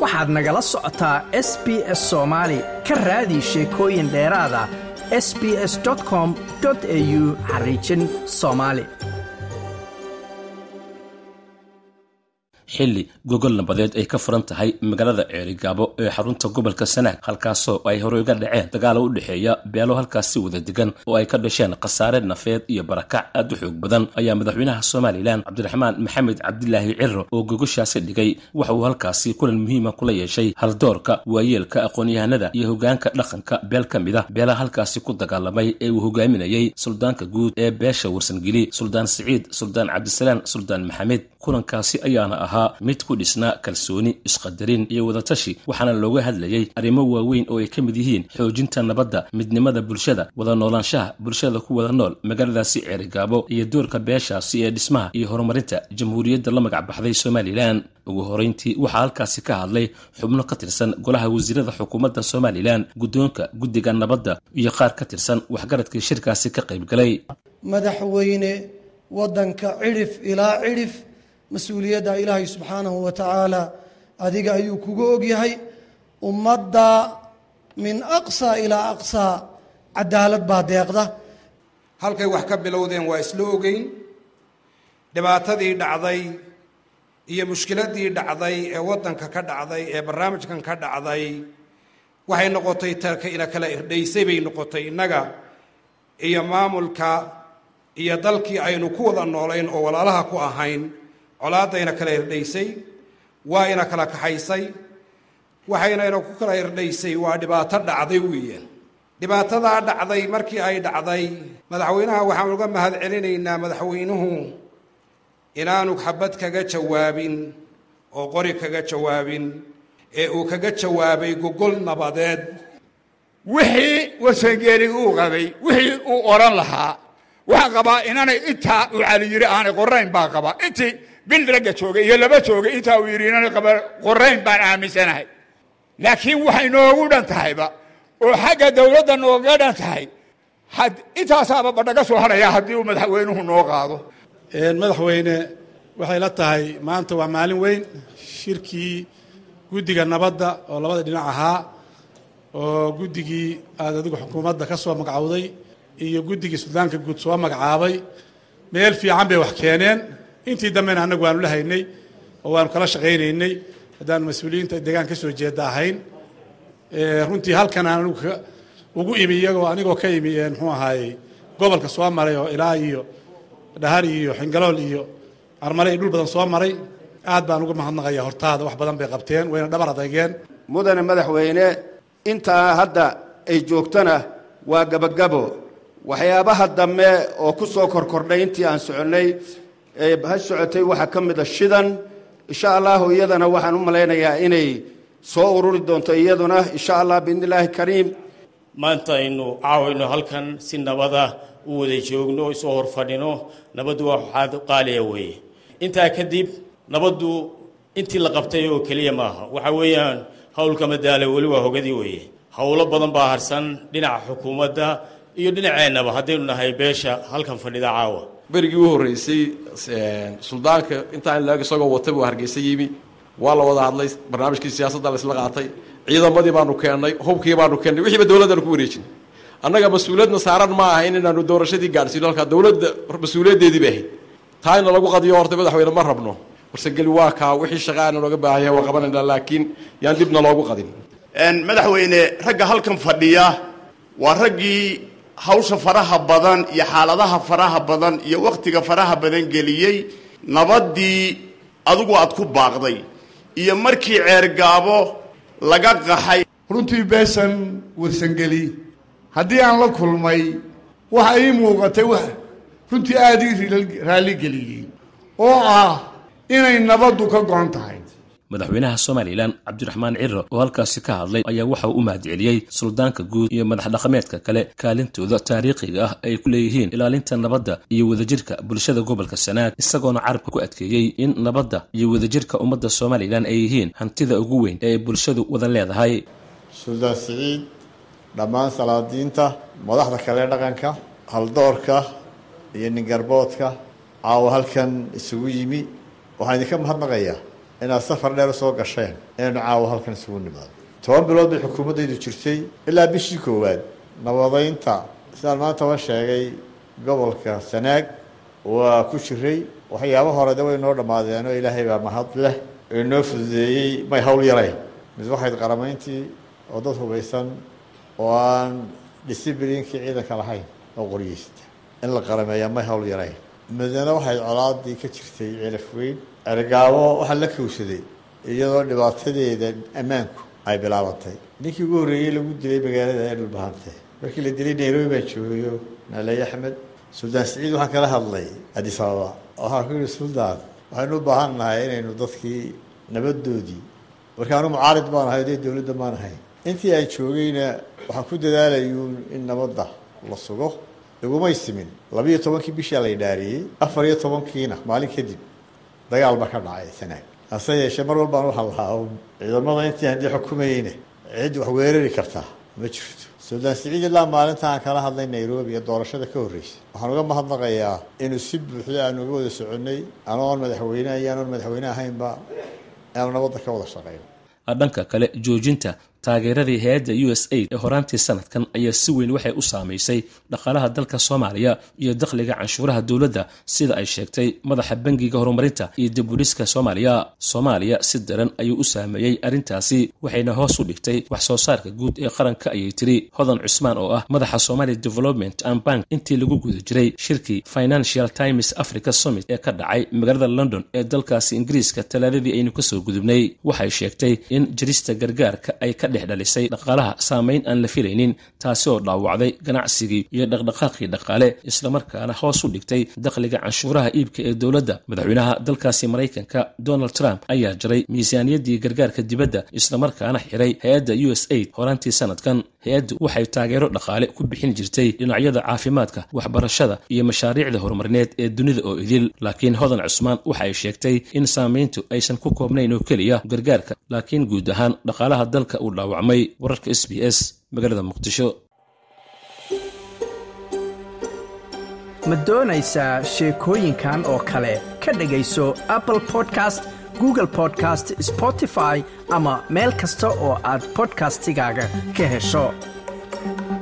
waxaad nagala socotaa s b s soomaali ka raadi sheekooyin dheeraada s b s com au xariijin soomaali xilli gogol nabadeed ay ka furan tahay magaalada ceerigaabo ee xarunta gobolka sanaag halkaasoo ay horey uga dhaceen dagaalo u dhexeeya beelo halkaasi wada degan oo ay ka dhasheen khasaare nafeed iyo barakac aad u xoog badan ayaa madaxweynaha somalilan cabdiraxmaan maxamed cabdilaahi ciro oo gogoshaasi dhigay waxa uu halkaasi kulan muhiima kula yeeshay haldoorka waayeelka aqoon-yahanada iyo hogaanka dhaqanka beel ka mid a beelaha halkaasi ku dagaalamay ee uu hogaaminayey suldaanka guud ee beesha warsangeli suldaan siciid suldaan cabdisalaan suldaan maxamed kulankaasi ayaana ahaa mid ku dhisnaa kalsooni isqadarin iyo wadatashi waxaana looga hadlayey arrimo waaweyn oo ay ka mid yihiin xoojinta nabadda midnimada bulshada wada noolaanshaha bulshada ku wada nool magaaladaasi ceerigaabo iyo doorka beeshaasi ee dhismaha iyo horumarinta jamhuuriyadda la magac baxday somalilan ugu horeyntii waxaa halkaasi ka hadlay xubno ka tirsan golaha wasiirada xukuumadda somalilan guddoonka guddiga nabadda iyo qaar ka tirsan waxgaradkii shirkaasi ka qaybgalay madaxweyne waddanka cidhif ilaa cidhif mas-uuliyadda ilaahay subxaanahu wa tacaala adiga ayuu kuga ogyahay ummadda min aqsaa ilaa aqsaa cadaalad baa deeqda halkay wax ka bilowdeen waa isla ogeyn dhibaatadii dhacday iyo mushkiladii dhacday ee waddanka ka dhacday ee barnaamijkan ka dhacday waxay noqotay tarka ina kala irdhaysay bay noqotay innaga iyo maamulka iyo dalkii aynu ku wada noolayn oo walaalaha ku ahayn colaadayna kala irdhaysay waa ina kala kaxaysay waxaynayna ku kala irdhaysay waa dhibaato dhacday weeyaan dhibaatadaa dhacday markii ay dhacday madaxweynaha waxaan uga mahad celinaynaa madaxweynuhu inaanu xabad kaga jawaabin oo qori kaga jawaabin ee uu kaga jawaabay gogol nabadeed wixii wasangeeli uu qabay wixii uu odhan lahaa waxaan qabaa inaanay intaa uu cali yidhi aanay qorayn baan qabaa intii bil ragga joogay iyo laba joogay intaa uu yidhi inaanay qaba qorayn baan aaminsanahay laakiin waxay noogu dhan tahayba oo xagga dawladda nooga dhan tahay intaasaaba badhaga soo hadhaya haddii uu madaxweynuhu noo qaado madaxweyne waxay la tahay maanta waa maalin weyn shirkii guddiga nabadda oo labada dhinac ahaa oo guddigii aad adigu xukuumadda ka soo magacowday iyo guddigii suldaanka guud soo magacaabay meel fiican bay wax keeneen intii dambena annagu waanu la haynay oo waanu kala shaqaynaynay haddaanu mas-uuliyiinta deegaan ka soo jeeda ahayn runtii halkan aan anigu ugu imi iyagoo anigoo ka imi muxuu ahaayey gobolka soo maray oo ilaa iyo dhahar iyo xingalool iyo armale iyo dhul badan soo maray aad baan uga mahadnaqaya hortaada wax badan bay qabteen wayna dhabar adeegeen mudane madaxweyne intaa hadda ay joogtana waa gabagabo waxyaabaha dambe oo ku soo korkordhay intii aan soconnay ee ha socotay waxaa ka mid a shidan insha allahu iyadana waxaan u malaynayaa inay soo ururi doonto iyaduna insha allah biidni illaahi kariim maanta aynu caawayno halkan si nabada u wada joogno o isoo hor fadhino nabaddu waa waxaad qaaliya weeye intaa kadib nabaddu intii la qabtay oo keliya maaha waxa weeyaan howlka madaala weli waa hogadii weeye howlo badan baa harsan dhinaca xukuumadda iyo dhinaceennaba haddaynu nahay beesha halkan fadhida caawa berigii u horreysay suldaanka intaan laag isagoo watay buu hargeysa yimi waa la wada hadlay barnaamijkii siyaasadda la isla qaatay ciidamadii baanu keennay hubkii baanu keennay wixiiba dowladdaanu ku wareejinay annaga mas-uuliyadna saaran ma aha in inaanu doorashadii gaadhsiino halkaa dowladda mas-uuliyaddeedii bay ahayd taa ina lagu qadiyo horta madaxweyne ma rabno warsageli waa kaa wixii shaqaana nooga baahan yahay waa qabanayna laakiin yaan dibna loogu qadin madaxweyne ragga halkan fadhiya waa raggii hawsha faraha badan iyo xaaladaha faraha badan iyo wakhtiga faraha badan geliyey nabaddii adigu aad ku baaqday iyo markii ceergaabo laga qaxay runtii beeshan warsangeli haddii aan la kulmay waxa ii muuqatay wax runtii aada ii raalligeliyey oo ah inay nabaddu ka go-an tahay madaxweynaha somalilan cabdiraxmaan ciro oo halkaasi ka hadlay ayaa waxa uu u mahadceliyey suldaanka guud iyo madax dhaqameedka kale kaalintooda taariikhiga ah ay ku leeyihiin ilaalinta nabadda iyo wadajirka bulshada gobolka sanaag isagoona carabka ku adkeeyey in nabadda iyo wadajirka ummadda somalilan ay yihiin hantida ugu weyn ee ay bulshadu wada leedahay suldaan siciid dhammaan salaadiinta madaxda kale dhaqanka haldoorka iyo ningarboodka caawa halkan isugu yimi waxaan idinka mahadnaqayaa inaad safar dheer usoo gasheen inaynu caawa halkan isugu nimaado toban bilood bay xukuumaddaydu jirtay ilaa bishii koowaad nabadaynta sidaan maantaba sheegay gobolka sanaag waa ku jiray waxyaaba hore de way noo dhammaadeen oo ilaahay baa mahad leh ee noo fududeeyey may hawl yarayn mid waxayd qaramayntii oo dad hubaysan oo aan disciblinkii ciidanka lahayn oo qoryeysta in la qarameeyaa may hawl yarayn midna waxayd colaadii ka jirtay cilaf weyn ergaabo waxaa la kowsaday iyadoo dhibaatadeeda ammaanku ay bilaabantay ninkii ugu horreeyey lagu dilay magaalada ee dhulbahante markii la dilay nairobi baan joogayo naaley axmed suldaan siciid waxaan kala hadlay addis ababa waxaan ku yihi suldaan waxaynu u baahan nahay inaynu dadkii nabadoodii marka anu mucaarid baan ahay dee dowladda maan ahay intii aan joogayna waxaan ku dadaalayuun in nabadda la sugo igumay simin labiiyo tobankii bishaa la idhaariyey afar iyo tobankiina maalin kadib dagaal ba ka dhacay sanaag hase yeeshee mar walbaan waxaa lahaa un ciidamada intii haddii xukumayeyna cid wax weerari kartaa ma jirto suldaan siciid ilaa maalinta aan kala hadlay nairobi ee doorashada ka horreysay waxaan uga mahadnaqayaa inuu si buuxda aanu uga wada soconnay anoon madaxweyne iyo anoon madaxweyne ahaynba aanu nabadda ka wada shaqeyno dhanka kale joojinta taageeradii hay-adda u s aid ee horaantii sanadkan ayaa si weyn waxay u saamaysay dhaqaalaha dalka soomaaliya iyo dakhliga canshuuraha dowladda sida ay sheegtay madaxa bangiga horumarinta iyo dibudhiska soomaaliya soomaaliya si daran ayuu u saameeyey arrintaasi waxayna hoos u dhigtay wax soo saarka guud ee qaranka ayay tiri hodan cusmaan oo ah madaxa somalia development and bank intii lagu guda jiray shirkii financial times africa summit ee ka dhacay magaalada london ee dalkaasi ingiriiska talaadadii aynu kasoo gudubnay waxay sheegtay in jirista gargaarka ay ka dhex dhalisay dhaqaalaha saamayn aan la filaynin taasi oo dhaawacday ganacsigii iyo dhaqdhaqaaqii dhaqaale islamarkaana hoos u dhigtay dakhliga canshuuraha iibka ee dowladda madaxweynaha dalkaasi maraykanka donald trump ayaa jaray miisaaniyaddii gargaarka dibadda islamarkaana xiray hay-adda u s aid horaantii sanadkan hay-addu waxay taageero dhaqaale ku bixin jirtay dhinacyada caafimaadka waxbarashada iyo mashaariicda horumarineed ee dunida oo idil laakiin hodan cusmaan waxay sheegtay in saamayntu aysan ku koobnayn oo keliya gargaarka laakiin guud ahaan dhaqaalaha dalka uu dhaawacmay wararka s b s magaalada muqdisho ma doonaysaa sheekooyinkan oo kale ka dhegayso apple podcast google podcast spotify ama meel kasta oo aad bodkastigaaga ka hesho